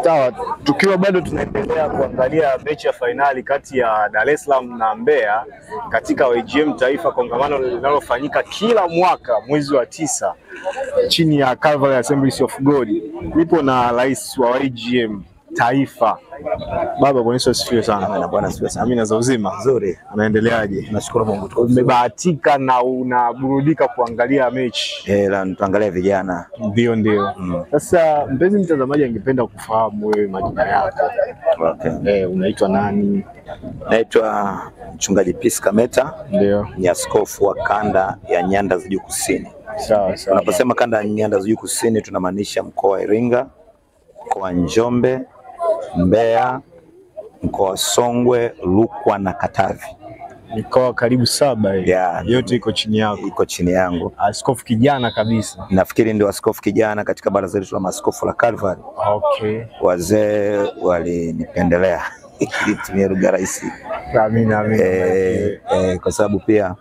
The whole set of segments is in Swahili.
Sawa, tukiwa bado tunaendelea kuangalia mechi ya fainali kati ya Dar es Salaam na Mbeya katika YGM Taifa, kongamano linalofanyika kila mwaka mwezi wa tisa chini ya Calvary Assemblies of God. Nipo na rais wa YGM Taifa, baba Bwana Yesu asifiwe sana. Na Bwana asifiwe sana. Amina za uzima, Nzuri. unaendeleaje? Nashukuru Mungu. tuko vizuri. Umebahatika na unaburudika kuangalia mechi? Eh, la tuangalie vijana. Ndio, ndio. Mm. Sasa mpenzi mtazamaji, angependa kufahamu wewe majina yako, Okay. eh, unaitwa nani? Naitwa Mchungaji Peace Kameta, Ndio, ni askofu wa kanda ya Nyanda za Juu Kusini. sawa sawa. Tunaposema kanda ya Nyanda za Juu Kusini tunamaanisha mkoa wa Iringa, mkoa wa Njombe, Mbeya, mkoa wa Songwe, Rukwa na Katavi. Mikoa karibu saba hii Yeah. yote iko chini yako, Iko chini yangu. askofu kijana kabisa. Nafikiri ndio askofu kijana katika baraza letu la maaskofu la Calvary. Okay, Wazee walinipendelea ili tumie lugha rahisi amina amina. eh, eh, kwa sababu pia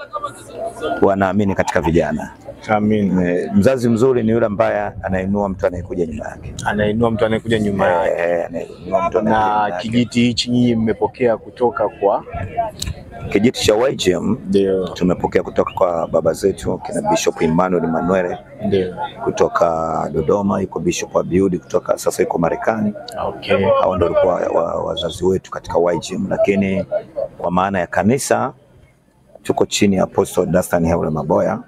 wanaamini katika vijana. Amina. Eh, mzazi mzuri ni yule ambaye anainua mtu anayekuja nyuma yake, Anainua mtu anayekuja nyuma yake. Eh, anainua mtu anayekuja Na nyuma yake. kijiti hichi nyinyi mmepokea kutoka kwa Kijiti cha YGM ndio tumepokea kutoka kwa baba zetu kina Bishop Emmanuel Manuel ndio. kutoka Dodoma, yuko Bishop Abiudi kutoka sasa yuko Marekani. Okay, Hao ndio walikuwa wa- wazazi wetu katika YGM, lakini kwa maana ya kanisa tuko chini ya Apostle Dastan Haule Maboya.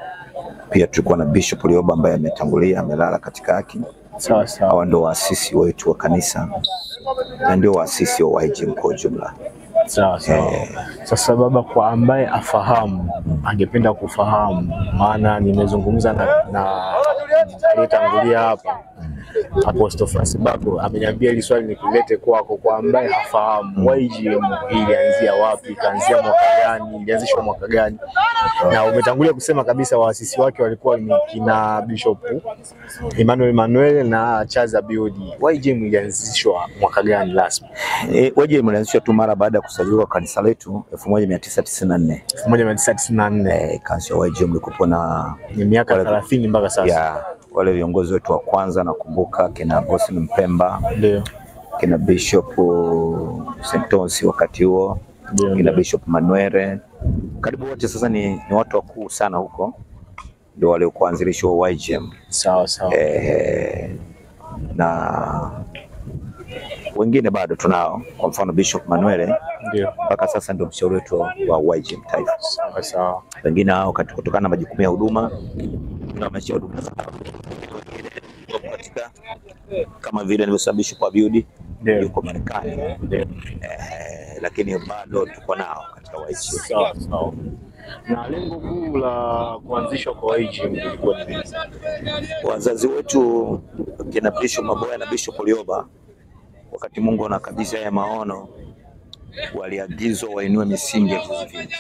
Pia tulikuwa na Bishop Lioba ambaye ametangulia amelala katika haki. sawa sawa. Hawa ndio waasisi wetu wa kanisa na ndio waasisi wa YGM kwa ujumla. Sawa sawa. Sasa baba, kwa ambaye afahamu, angependa kufahamu, maana nimezungumza na, na aliyetangulia hapa Apostle Francis Bako ameniambia hili swali nikulete kwako, kwa ambaye hafahamu YGM ilianzia wapi, ikaanzia mwaka gani, ilianzishwa mwaka gani? Na umetangulia kusema kabisa waasisi wake walikuwa ni kina Bishop Emmanuel Emmanuel na Charles Abiodi. YGM ilianzishwa mwaka gani rasmi? E, YGM ilianzishwa tu mara baada ya kusajiliwa kanisa letu 1994. 1994 Eh, kanisa ya YGM likupo na ni miaka Wale- 30 mpaka sasa. ya wale viongozi wetu wa kwanza, nakumbuka kina Boston Mpemba, Ndio, kina Bishop Sentosi wakati huo, ndio, kina ndio. Bishop Manuere, karibu wote sasa ni, ni watu wakuu sana huko, ndio waliokuanzilisha wa YGM. Sawa sawa. eh, na wengine bado tunao, kwa mfano Bishop Manuele Ndio, mpaka sasa ndio mshauri wetu wa YGM Taifa. sawa sawa. Wengine hao kati- kutokana na majukumu ya huduma na maisha ya huduma zao, wengine wapo katika kama vile nilivyosema Bishop Abiudi Ndio, yuko Marekani ndio. eh, lakini bado tuko nao katika YGM. Sawa sawa. Na lengo kuu la kuanzishwa kwa YGM lilikuwa ni nini? wazazi wetu kina Bishop Maboya na Bishop Lioba, wakati Mungu anakabidhi haya maono, waliagizwa wainue misingi ya vizazi vingi.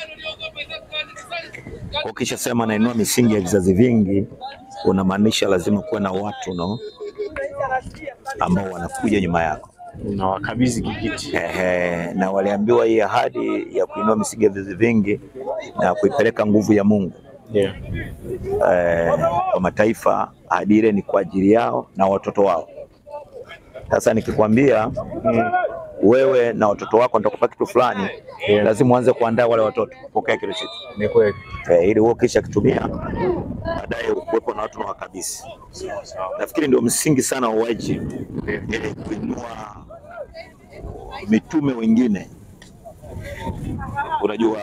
Ukisha sema nainua misingi ya vizazi vingi, unamaanisha lazima kuwe na watu no ambao wanakuja nyuma yako. Unawakabidhi kijiti. Ehe, na waliambiwa hii ahadi ya kuinua misingi ya vizazi vingi na kuipeleka nguvu ya Mungu Ndio, eh, kwa mataifa, ahadi ile ni kwa ajili yao na watoto wao. Sasa nikikwambia Mm. wewe na watoto wako nitakupa kitu fulani, Yeah. lazima uanze kuandaa wale watoto kupokea kile kitu ni kweli. eh, ili wewe kisha kitumia baadaye ukuwepo na watu na wakabisi. Sawa sawa. Nafikiri ndio msingi sana wa YGM ili kuinua mitume wengine. Unajua,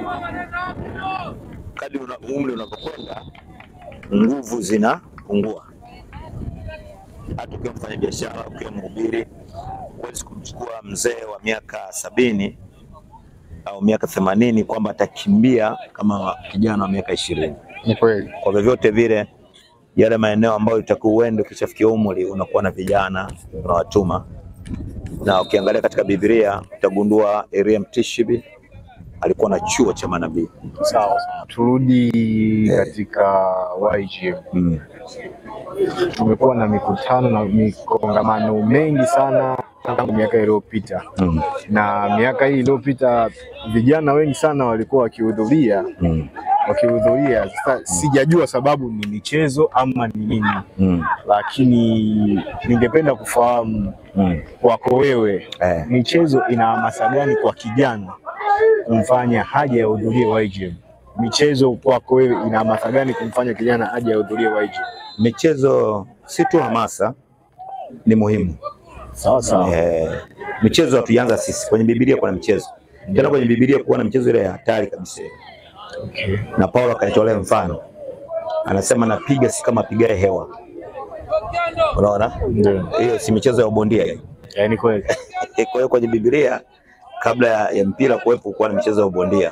kadri una, umri unavyokwenda nguvu zinapungua. Hata ukiwa mfanya biashara, ukiwa mhubiri, huwezi kumchukua mzee wa miaka sabini au miaka themanini kwamba atakimbia kama kijana wa miaka ishirini. Ni kweli. Kwa vyovyote vile, yale maeneo ambayo itakuwa uende ukishafikia umri, unakuwa na vijana unawatuma, na ukiangalia katika Biblia utagundua Elia Mtishibi alikuwa na chuo cha manabii Sawa sawa. Turudi katika YGM. mm. Tumekuwa na mikutano na mikongamano mengi sana tangu miaka iliyopita, Mm. na miaka hii iliyopita vijana wengi sana walikuwa wakihudhuria Mm. wakihudhuria. Sasa sijajua sababu ni michezo ama ni nini, Mm. lakini ningependa kufahamu Mm. kwako wewe, Eh. michezo ina hamasa gani kwa kijana kumfanya haja yahudhurie YGM? Michezo kwako wewe ina hamasa gani kumfanya kijana haja yahudhurie YGM? Michezo si tu hamasa, ni muhimu. Sawa sawa. Eh, michezo hatuianza sisi, kwenye Biblia kuna michezo tena, kwenye Biblia kuwa na michezo ile ya hatari kabisa, Okay. na Paulo akaitolea mfano, anasema napiga si kama pigae hewa. Unaona, Ndio. hiyo si michezo ya ubondia hiyo. Yaani kweli. Kwa hiyo kwenye Biblia kabla ya, ya mpira kuwepo kuwa na michezo ya ubondia.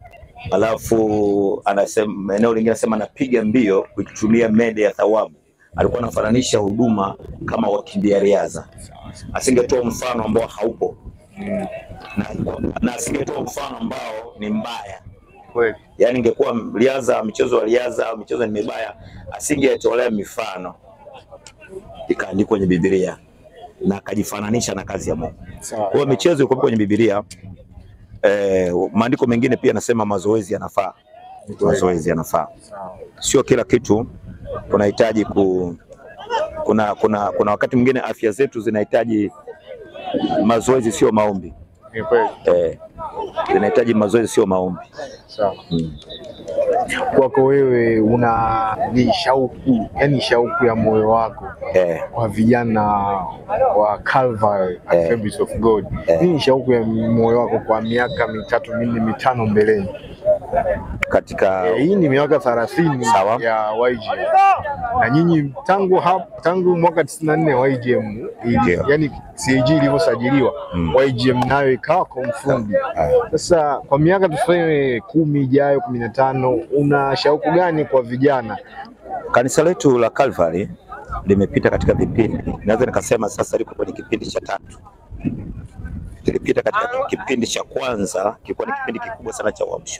Alafu anasema eneo lingine anasema napiga mbio kuitumia mede ya thawabu. Alikuwa anafananisha huduma kama wakimbia riadha. Asingetoa mfano ambao haupo na, na asingetoa mfano ambao ni mbaya. Kweli. Yaani ingekuwa riadha, michezo ya riadha au michezo ni mibaya, asingetolea mifano ikaandikwa kwenye Biblia na akajifananisha na kazi ya Mungu. Sawa. Kwa hiyo michezo iko kwenye Biblia. Eh, maandiko mengine pia yanasema mazoezi yanafaa, mazoezi yanafaa. Sawa. Sio kila kitu tunahitaji ku kuna, kuna, kuna wakati mwingine afya zetu zinahitaji mazoezi, sio maombi Ni kweli. eh, zinahitaji mazoezi, sio maombi Sawa. mm. Kwako wewe una ni shauku, yani shauku ya moyo wako eh, kwa vijana wa Calvary Eh. Assemblies of God. Eh. Nini shauku ya moyo wako kwa miaka mitatu minne mitano mbeleni? katika Eh, hii ni miaka thelathini Sawa. ya YGM na nyinyi tangu hap, tangu mwaka 94 YGM ili, Ndio. yani CAG ilivyosajiliwa Mm. YGM nayo ikawa confirmed. eh, Sasa kwa miaka tuseme kumi ijayo kumi na tano una shauku gani kwa vijana? kanisa letu la Calvary limepita katika vipindi, naweza nikasema sasa liko kwenye kipindi cha tatu. Tulipita katika kipindi cha kwanza, kilikuwa ni kipindi kikubwa sana cha uamsho,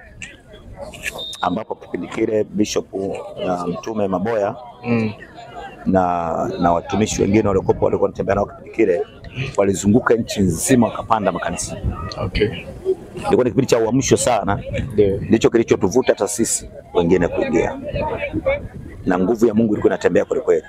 ambapo kipindi kile Bishop na Mtume Maboya Mm. na, na watumishi wengine waliokuwa walikuwa wanatembea nao kipindi kile walizunguka nchi nzima wakapanda makanisa. Okay. Ilikuwa ni kipindi cha uamsho sana, Ndio. ndicho kilichotuvuta hata sisi wengine kuingia, na nguvu ya Mungu ilikuwa inatembea kweli kweli,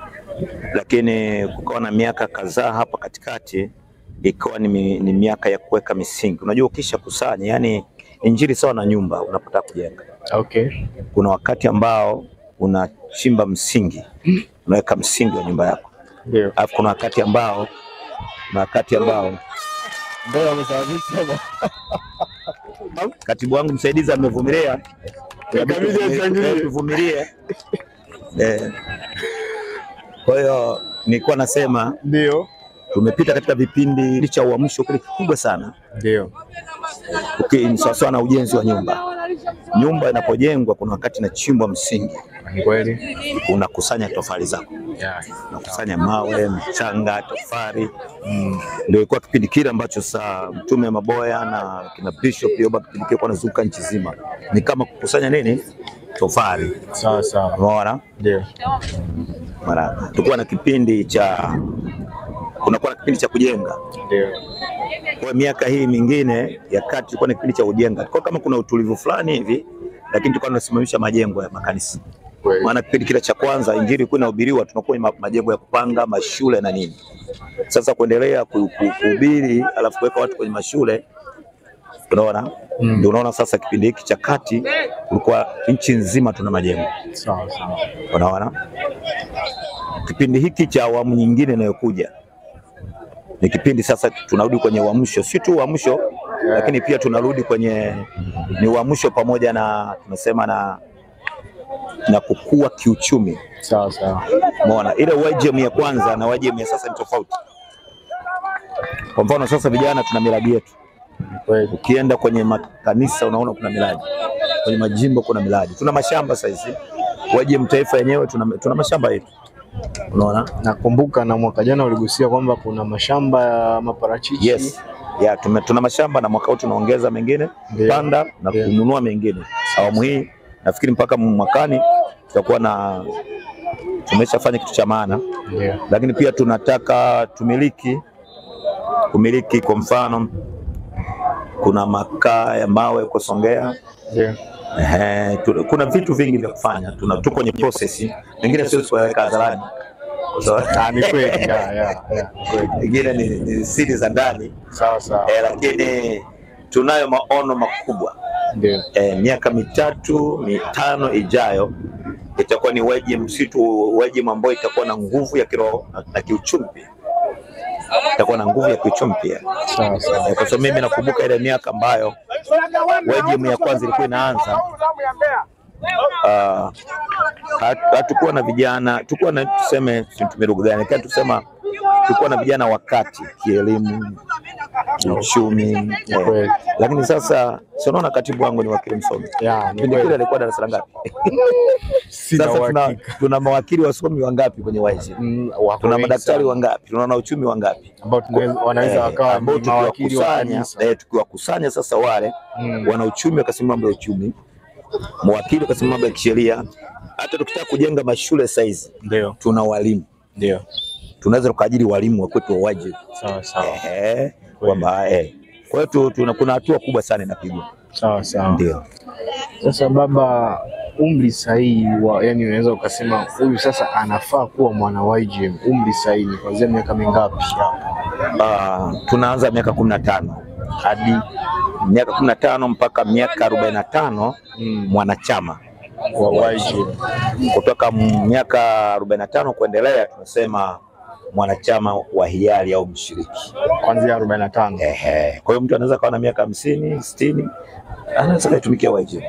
lakini kukawa na miaka kadhaa hapa katikati ikawa ni, mi- ni miaka ya kuweka misingi. Unajua, ukisha kusanya, yani injili sawa na nyumba unapotaka kujenga, Okay. kuna wakati ambao unachimba msingi, unaweka msingi wa nyumba yako, Ndio. alafu kuna wakati ambao na wakati ambao Ndio amesababisha katibu wangu msaidizi amevumilia, Inabidi achangie. tuvumilie. Eh, kwa hiyo nilikuwa nasema ndio. tumepita katika vipindi cha uamsho kile kikubwa sana, Ndio. Uki- ni sawasawa na ujenzi wa nyumba. Nyumba inapojengwa kuna wakati inachimbwa msingi, Ni kweli. unakusanya tofali zako, Yeah. unakusanya mawe, mchanga, tofali. Ndio ilikuwa kipindi kile ambacho saa Mtume Maboya na kina Bishop Yoba kipindi kile wanazunguka nchi zima, ni kama kukusanya nini, tofali. Sawa sawa. Umeona? Ndio. Mara tulikuwa na kipindi cha kunakuwa na kipindi cha kujenga. Ndio. Kwa miaka hii mingine ya kati tulikuwa na kipindi cha ujenga. Kwa kama kuna utulivu fulani hivi, lakini tulikuwa tunasimamisha majengo ya makanisa. Kweli. Maana kipindi kile cha kwanza injili ilikuwa inahubiriwa, tunakuwa ma- majengo ya kupanga, mashule na nini. Sasa kuendelea ku- ku- kuhubiri alafu kuweka watu kwenye mashule unaona Mm. ndio unaona sasa kipindi hiki cha kati kulikuwa nchi nzima tuna majengo Sawa sawa. unaona kipindi hiki cha awamu nyingine inayokuja ni kipindi sasa tunarudi kwenye uamsho, si tu uamsho lakini pia tunarudi kwenye ni uamsho pamoja na tunasema na na kukua kiuchumi. Sawa sawa. Umeona ile YGM ya kwanza na YGM ya sasa ni tofauti. Kwa mfano sasa vijana tuna miradi yetu, Kweli. ukienda kwenye makanisa unaona kuna miradi, kwenye majimbo kuna miradi, tuna mashamba sasa hizi. YGM taifa yenyewe tuna, tuna mashamba yetu, unaona Nakumbuka na mwaka jana uligusia kwamba kuna mashamba ya maparachichi. Yes. Ya, tume, tuna mashamba na mwaka huu tunaongeza mengine Ndio. panda na Ndio. kununua mengine. Awamu hii nafikiri mpaka mwakani tutakuwa na tumeshafanya kitu cha maana, Ndio. lakini pia tunataka tumiliki kumiliki, kwa mfano kuna makaa ya mawe huko Songea, Ndio. Ehe, tu- kuna vitu vingi vya kufanya, tuna tuko kwenye process, wengine sio kuweka hadharani kwa sababu Ah, ni kweli. ya, ya, ya, kweli. wengine ni, ni siri za ndani Sawa sawa. eh, lakini tunayo maono makubwa Ndio. eh, miaka mitatu mitano ijayo itakuwa ni weji msitu weji ambayo itakuwa na nguvu ya kiroho na, na kiuchumi pia itakuwa na nguvu ya kiuchumi pia Sawa sawa. eh, kwa sababu mimi nakumbuka ile miaka ambayo weji ya kwanza ilikuwa inaanza uh, hatukuwa na vijana, tulikuwa na tuseme, tumie lugha gani, lakini tusema tulikuwa na vijana wakati kielimu, kiuchumi eh, Kweli. lakini sasa si unaona katibu wangu ni wakili msomi Ya, ni kipindi kile kweli. alikuwa darasa la ngapi? Sina Sasa tuna, uhakika. tuna mawakili wasomi wangapi kwenye YC? Mm, wako Tuna wengi madaktari sana. wangapi? Tuna wanauchumi wangapi? ambao tunaweza- wanaweza Eh, wakawa ambao ni mawakili wa tukiwakusanya kanisa. eh, tukiwakusanya sasa wale Mm. wana uchumi wakasema mambo ya uchumi, mawakili wakasema mambo ya kisheria. Hata tukitaka kujenga mashule saizi Ndio, tuna walimu, ndio. tunaweza tukaajiri walimu wa kwetu wa wajibu Sawa sawa. eh, kwamba eh. Kwa hiyo tu- tuna kuna hatua kubwa sana inapigwa, Sawa sawa. ndio Sasa baba, umri sahihi wa yani, unaweza ukasema huyu sasa anafaa kuwa mwana wa YGM, umri sahihi ni kuanzia miaka mingapi hapo? Ah, tunaanza miaka kumi na tano hadi miaka kumi na tano mpaka miaka arobaini na tano Mm. mwanachama wa YGM. kutoka m- miaka arobaini na tano kuendelea tunasema mwanachama wa hiari au mshiriki. kuanzia 45. Ehe. Kwa hiyo mtu anaweza kawa na miaka hamsini sitini anaweza kaitumikia YG.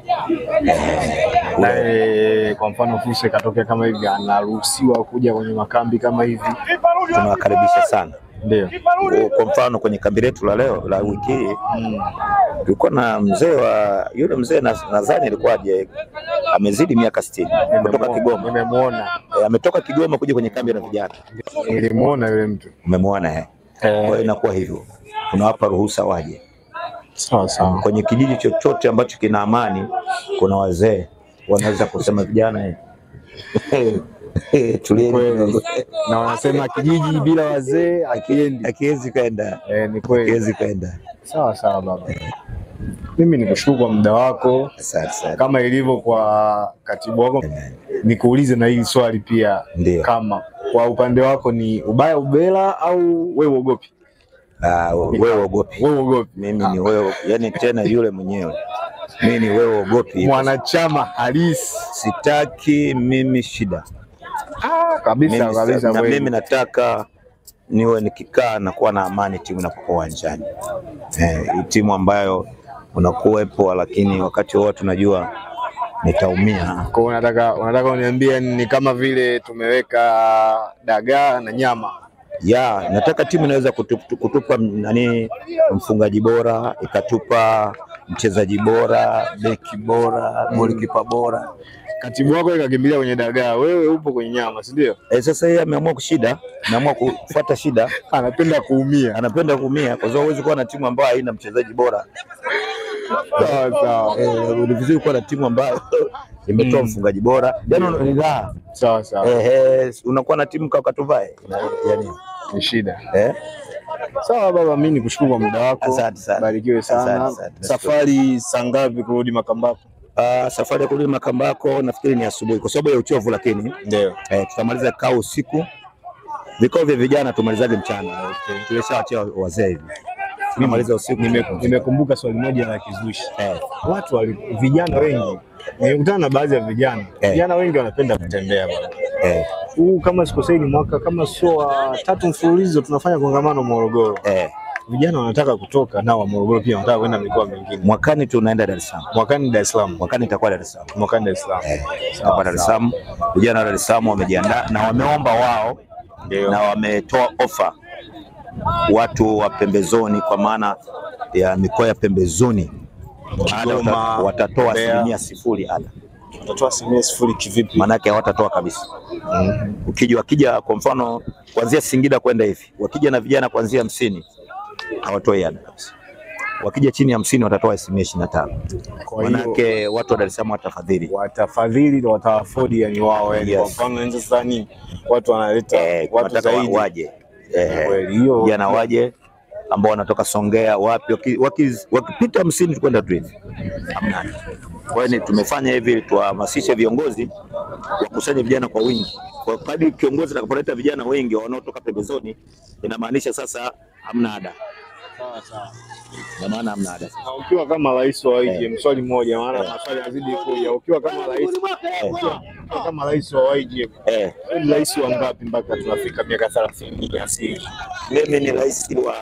Na eh, kwa mfano fursa ikatokea kama hivi, anaruhusiwa kuja kwenye makambi kama hivi? Tunawakaribisha sana. Ndio. Kwa mfano kwenye kambi letu la leo la wiki hii Mm. tulikuwa na mzee wa yule mzee na- nadhani alikuwa aje amezidi miaka sitini kutoka Nimemuona- Kigoma. Nimemuona, E, ametoka Kigoma kuja kwenye kambi la vijana. nilimuona yule mtu. Umemwona eh? Kwa hiyo inakuwa hivyo, tunawapa ruhusa waje Sawa sawa. kwenye kijiji chochote ambacho kina amani. Kuna wazee wanaweza kusema vijana eh, eh, tulieni Kweli. kidogo. Na wanasema kijiji bila wazee akiendi. akiwezi kwenda, Eh, ni kweli. akiwezi kwenda. Sawa sawa baba. Mimi nikushukuru kwa muda wako Asante sana. kama ilivyo kwa katibu wako, nikuulize na hili swali pia, Ndio. kama kwa upande wako ni ubaya ubela au wewe uogopi? Ah, wewe ogopi, Wewe uogopi? mimi ni wewe, yani tena yule mwenyewe, mimi ni wewe ogopi, Mwanachama halisi sitaki mimi shida ah, kabisa mimi, kabisa. na kweli. mimi nataka niwe nikikaa na kuwa na amani timu inapokuwa uwanjani. Eh, hii timu ambayo unakuwepo, lakini wakati wote tunajua nitaumia. Kwa hiyo unataka unataka uniambie ni kama vile tumeweka dagaa na nyama. Ya, nataka timu inaweza kutupa, kutupa nani mfungaji bora, ikatupa mchezaji bora, beki bora, golikipa bora. Katibu wako ikakimbilia kwenye dagaa, wewe upo kwenye nyama, si ndio? Eh, sasa yeye ameamua kushida, ameamua kufuata shida, Anapenda kuumia. anapenda kuumia kwa sababu huwezi kuwa na timu ambayo haina mchezaji bora. Sawa sawa. Eh, ni vizuri kuwa na timu ambayo imetoa Mm. mfungaji bora, yani ni raha. Sawa sawa. Eh, eh, unakuwa na timu kama Katuvae yani, Ni shida. eh, Sawa baba, mimi nikushukuru kwa muda wako. Asante sana. Barikiwe sana. Asante, asante. Safari saa ngapi kurudi Makambako? ah, safari ya kurudi Makambako nafikiri ni asubuhi kwa sababu ya uchovu, lakini Ndio. eh, tutamaliza kao usiku. Vikao vya vijana tumalizage mchana, Okay. tulishawachia wazee hivi, tunamaliza usiku. Nime- Nimekumbuka swali moja la kizushi. eh, Watu wali, vijana wengi nimekutana na baadhi ya vijana Eh. vijana wengi wanapenda kutembea bwana. eh, Huu kama sikosei ni mwaka kama sio wa tatu mfululizo tunafanya kongamano Morogoro. eh. Vijana wanataka kutoka nao wa Morogoro pia wanataka kwenda mikoa mingine. Mwakani tunaenda Dar es Salaam, Mwakani Dar es Salaam. mwakani itakuwa Dar es Salaam. Mwakani Dar es Salaam. Eh, tutakuwa Dar es Salaam. Vijana wa Dar es Salaam wamejiandaa na wameomba wao Ndio. na wametoa ofa watu wa pembezoni, kwa maana ya mikoa ya pembezoni ada Kigoma, wata- watatoa Mbeya. asilimia sifuri ada, Utatoa asilimia sifuri kivipi? maanake hawatatoa kabisa. Mm. Ukija wakija kwa mfano kuanzia Singida kwenda hivi, wakija na vijana kuanzia hamsini hawatoi ada kabisa. Wakija chini ya hamsini watatoa asilimia ishirini na tano. Kwa hiyo Manake watu wa Dar es Salaam watafadhili watafadhili na wataafodi yani wao yani Yes. kwa mfano nje sasa ni watu wanaleta eh, watu tunataka wa- zaidi waje eh, Kweli, hiyo vijana waje ambao wanatoka Songea wapi, waki- waki- wakipita hamsini tukwenda tu hivi hamna. Kwa hiyo ni- tumefanya hivi ili tuwahamasishe viongozi wakusanye vijana kwa wingi. Kwa kadri kiongozi atakapoleta vijana wengi wanaotoka pembezoni, inamaanisha sasa hamna ada, Sawa sawa. ina maana hamna ada. Na ukiwa kama rais wa YGM, swali moja, maana maswali yazidi kuja. Ukiwa kama rais, ukiwa kama rais wa YGM, Eh, wewe ni rais wa ngapi mpaka tunafika miaka 30 ya asili? mimi ni rais wa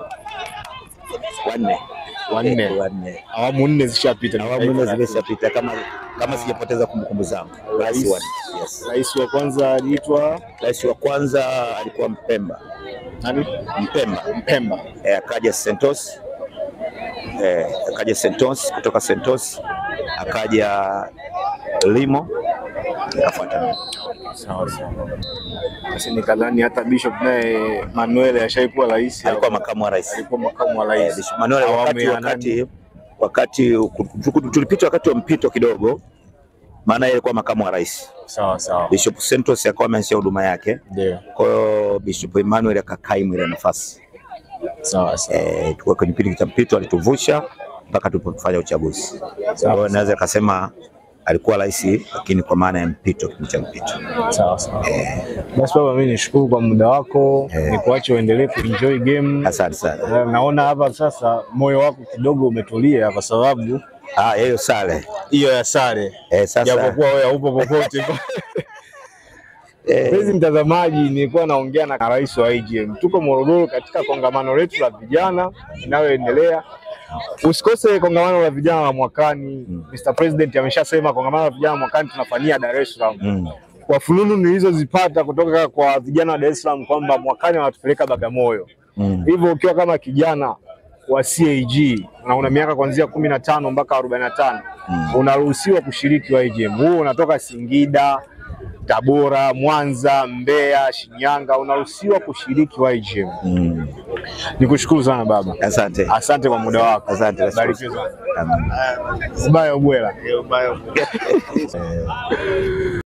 wanne Wanne. wanne Awamu nne zishapita. awamu nne zimeshapita, kama kama sijapoteza kumbukumbu zangu. Rais wa nne, yes. Rais wa kwanza aliitwa Rais wa kwanza alikuwa Mpemba, nani? Mpemba Mpemba. eh, akaja Sentos eh, akaja Sentos, kutoka Sentos akaja Limo, akafuata mimi. Sawa sawa. Basi nikadhani hata Bishop naye Manuel ashaikuwa rais. alikuwa makamu wa rais alikuwa makamu wa eh, rais. Bishop Manuel. Awamu Wakati ya wakati wakati tulipita wakati wa mpito kidogo, maana yeye alikuwa makamu wa rais. Sawa sawa. Bishop Sentos akawa ameanzisha huduma yake, Ndio. kwa hiyo Bishop Emmanuel akakaimu ile nafasi Sawa sawa. eh, tulikuwa kwenye kipindi cha mpito, alituvusha mpaka tulipofanya uchaguzi. Kwa hiyo naweza kasema alikuwa rais, lakini kwa maana ya mpito, kipindi cha mpito. Sawa sawa. Basi baba, mimi nishukuru kwa muda wako, Eh. nikuache uendelee kuenjoy game. Asante sana. Eh, Naona hapa sasa moyo wako kidogo umetulia kwa sababu Ah, hiyo sale hiyo ya sare, eh, sasa japokuwa wewe haupo popote. eh, Mpenzi mtazamaji, nilikuwa naongea na rais wa IGM. Tuko Morogoro katika kongamano letu la vijana linaloendelea. Usikose kongamano la vijana la mwakani. Mr. President ameshasema kongamano la vijana mwakani tunafanyia Dar es Salaam. mm, Kwa fununu nilizozipata kutoka kwa vijana wa Dar es Salaam kwamba mwakani wanatupeleka Bagamoyo. mm, Hivyo ukiwa kama kijana wa CAG na una miaka kuanzia kumi na tano mpaka arobaini na tano Mm. unaruhusiwa kushiriki YGM. Huu unatoka Singida, Tabora, Mwanza, Mbeya, Shinyanga, unaruhusiwa kushiriki YGM. mm. Nikushukuru sana baba, Asante, asante kwa muda wako. asante. Barikiwe sana. Amen. Ubaya ubwela.